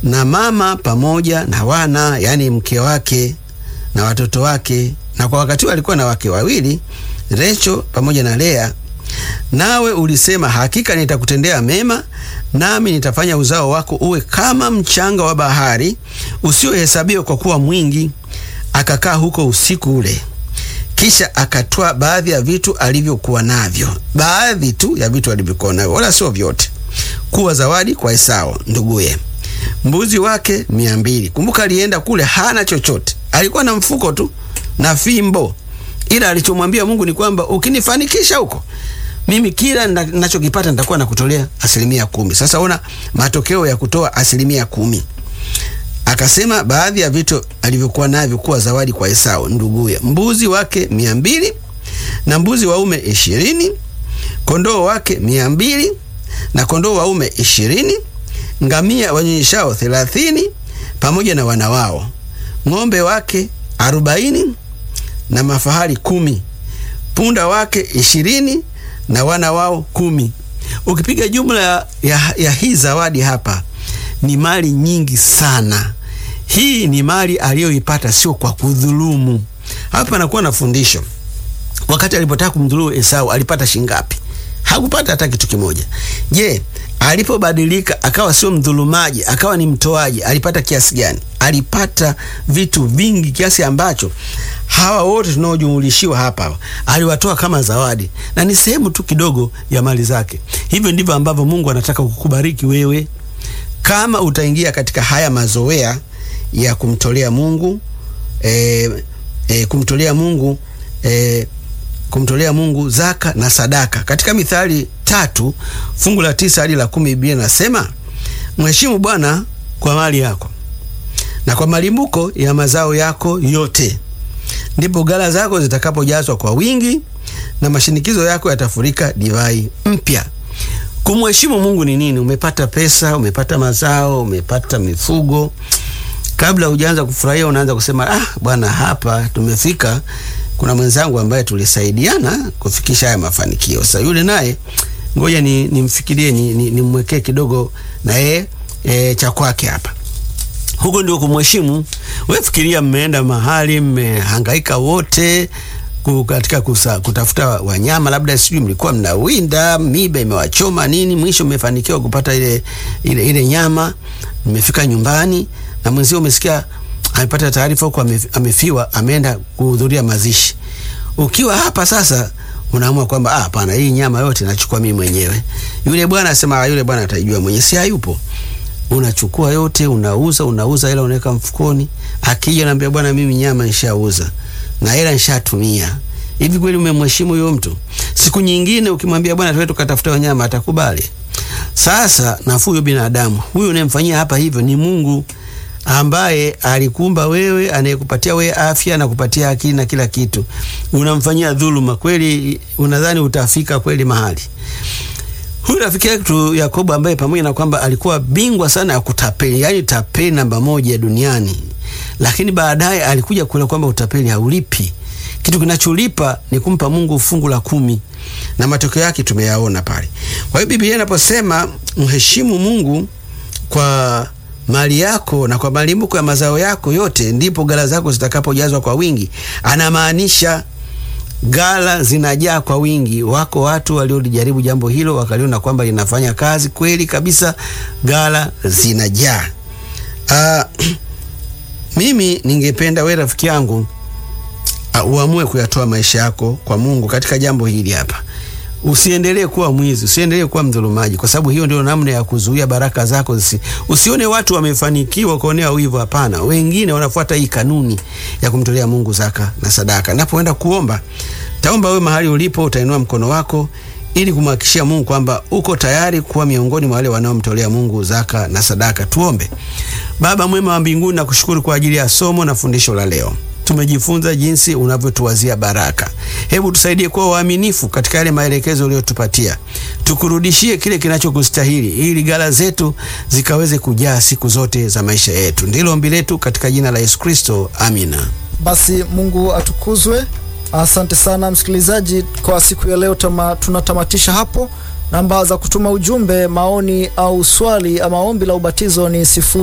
na mama pamoja na wana, yaani mke wake na watoto wake, na kwa wakati huo alikuwa na wake wawili, Recho pamoja na Lea. Nawe ulisema, hakika nitakutendea mema, nami nitafanya uzao wako uwe kama mchanga wa bahari usiohesabiwa kwa kuwa mwingi. Akakaa huko usiku ule, kisha akatwaa baadhi ya vitu alivyokuwa navyo, baadhi tu ya vitu alivyokuwa navyo, wala sio vyote, kuwa zawadi kwa Esau nduguye, mbuzi wake mia mbili. Kumbuka alienda kule hana chochote, alikuwa na mfuko tu na fimbo, ila alichomwambia Mungu ni kwamba ukinifanikisha huko mimi kila ninachokipata nitakuwa nakutolea asilimia kumi. Sasa ona matokeo ya kutoa asilimia kumi. Akasema baadhi ya vitu alivyokuwa navyo kuwa zawadi kwa Esau nduguye, mbuzi wake mia mbili na mbuzi waume ishirini, kondoo wake mia mbili na kondoo waume ishirini, ngamia wanyonyeshao thelathini pamoja na wana wao, ng'ombe wake arobaini na mafahali kumi, punda wake ishirini na wana wao kumi. Ukipiga jumla ya, ya, ya hii zawadi hapa ni mali nyingi sana. Hii ni mali aliyoipata sio kwa kudhulumu. Hapa anakuwa na fundisho. Wakati alipotaka kumdhulumu Esau alipata shingapi? Hakupata hata kitu kimoja. Je, alipobadilika akawa sio mdhulumaji, akawa ni mtoaji, alipata kiasi gani? Alipata vitu vingi kiasi ambacho hawa wote tunaojumulishiwa hapa aliwatoa kama zawadi, na ni sehemu tu kidogo ya mali zake. Hivyo ndivyo ambavyo Mungu anataka kukubariki wewe, kama utaingia katika haya mazoea ya kumtolea Mungu e, e, kumtolea Mungu e, kumtolea Mungu zaka na sadaka. Katika Mithali tatu fungu la tisa hadi la kumi Biblia nasema mheshimu Bwana kwa mali yako na kwa malimbuko ya mazao yako yote, ndipo ghala zako zitakapojazwa kwa wingi na mashinikizo yako yatafurika divai mpya. Kumheshimu Mungu ni nini? Umepata pesa, umepata mazao, umepata mifugo, kabla hujaanza kufurahia unaanza kusema ah, bwana, hapa tumefika kuna mwenzangu ambaye tulisaidiana kufikisha haya mafanikio. Sasa yule naye ngoja ni nimfikirie nimwekee ni, ni kidogo na yeye e, cha kwake hapa. Huko ndio kumheshimu. Wewe fikiria, mmeenda mahali mmehangaika wote katika kusa, kutafuta wanyama, labda sijui mlikuwa mnawinda, miba imewachoma nini, mwisho mmefanikiwa kupata ile, ile, ile nyama. Mmefika nyumbani na mwenzio umesikia amepata taarifa huko amefiwa, ameenda kuhudhuria mazishi. Ukiwa hapa sasa, unaamua kwamba ah, hapana, hii nyama yote nachukua mimi mwenyewe. Yule bwana asema, yule bwana atajua mwenyewe, si hayupo. Unachukua yote, unauza, unauza, hela unaweka mfukoni. Akija naambia, bwana, mimi nyama nishauza na hela nishatumia. Hivi kweli umemheshimu huyo mtu? Siku nyingine ukimwambia, bwana, tuwe tukatafuta wanyama, atakubali? Sasa nafuu huyo binadamu huyu unayemfanyia hapa hivyo ni Mungu ambaye alikuumba wewe, anayekupatia wewe afya na kupatia akili na kila kitu, unamfanyia dhuluma kweli? Unadhani utafika kweli mahali? Huyu rafiki yetu Yakobo, ambaye pamoja na kwamba alikuwa bingwa sana ya kutapeli, yaani tapeli namba moja duniani, lakini baadaye alikuja kuelewa kwamba utapeli haulipi. Kitu kinacholipa ni kumpa Mungu fungu la kumi, na matokeo yake tumeyaona pale. Kwa hiyo Biblia inaposema mheshimu Mungu kwa mali yako na kwa malimbuko ya mazao yako yote, ndipo ghala zako zitakapojazwa kwa wingi. Anamaanisha ghala zinajaa kwa wingi. Wako watu waliolijaribu jambo hilo wakaliona kwamba linafanya kazi kweli kabisa, ghala zinajaa. Uh, mimi ningependa we rafiki yangu uh, uamue kuyatoa maisha yako kwa Mungu katika jambo hili hapa. Usiendelee kuwa mwizi, usiendelee kuwa mdhulumaji, kwa sababu hiyo ndio namna ya kuzuia baraka zako zisi. Usione watu wamefanikiwa kuonea wivu. Hapana, wengine wanafuata hii kanuni ya kumtolea Mungu zaka na sadaka. Napoenda kuomba, taomba wewe mahali ulipo, utainua mkono wako ili kumhakikishia Mungu kwamba uko tayari kuwa miongoni mwa wale wanaomtolea Mungu zaka na sadaka. Tuombe. Baba mwema wa mbinguni, nakushukuru kwa ajili ya somo na fundisho la leo. Tumejifunza jinsi unavyotuwazia baraka. Hebu tusaidie kuwa waaminifu katika yale maelekezo uliyotupatia, tukurudishie kile kinachokustahili, ili ghala zetu zikaweze kujaa siku zote za maisha yetu. Ndilo ombi letu katika jina la Yesu Kristo, amina. Basi Mungu atukuzwe. Asante sana msikilizaji, kwa siku ya leo tama, tunatamatisha hapo. Namba za kutuma ujumbe, maoni au swali ama ombi la ubatizo ni sifu